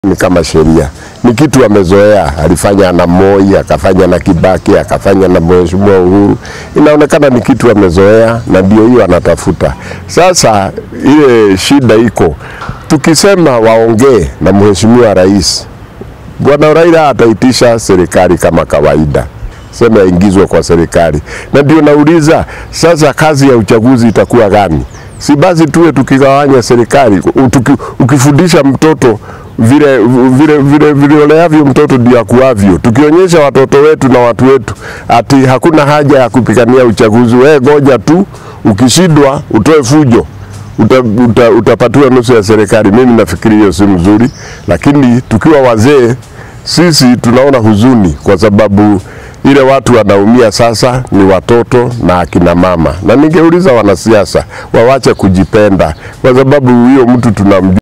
ni kama sheria, ni kitu amezoea. Alifanya na Moi, akafanya na Kibaki, akafanya na Mheshimiwa Uhuru. Inaonekana ni kitu amezoea, na ndio hiyo anatafuta sasa. Ile shida iko, tukisema waongee na Mheshimiwa Rais, Bwana Raila ataitisha serikali kama kawaida, sema yaingizwe kwa serikali, na ndio nauliza sasa, kazi ya uchaguzi itakuwa gani? Si basi tuwe tukigawanya serikali, tuki, ukifundisha mtoto vile vile vile vilioleavyo mtoto ndio akuavyo. Tukionyesha watoto wetu na watu wetu ati hakuna haja ya kupigania uchaguzi, wewe goja tu, ukishindwa utoe fujo uta, uta, utapatiwa nusu ya serikali. Mimi nafikiri hiyo si mzuri, lakini tukiwa wazee sisi tunaona huzuni kwa sababu ile watu wanaumia sasa ni watoto na akina mama, na ningeuliza wanasiasa wawache kujipenda, kwa sababu huyo mtu tunamjua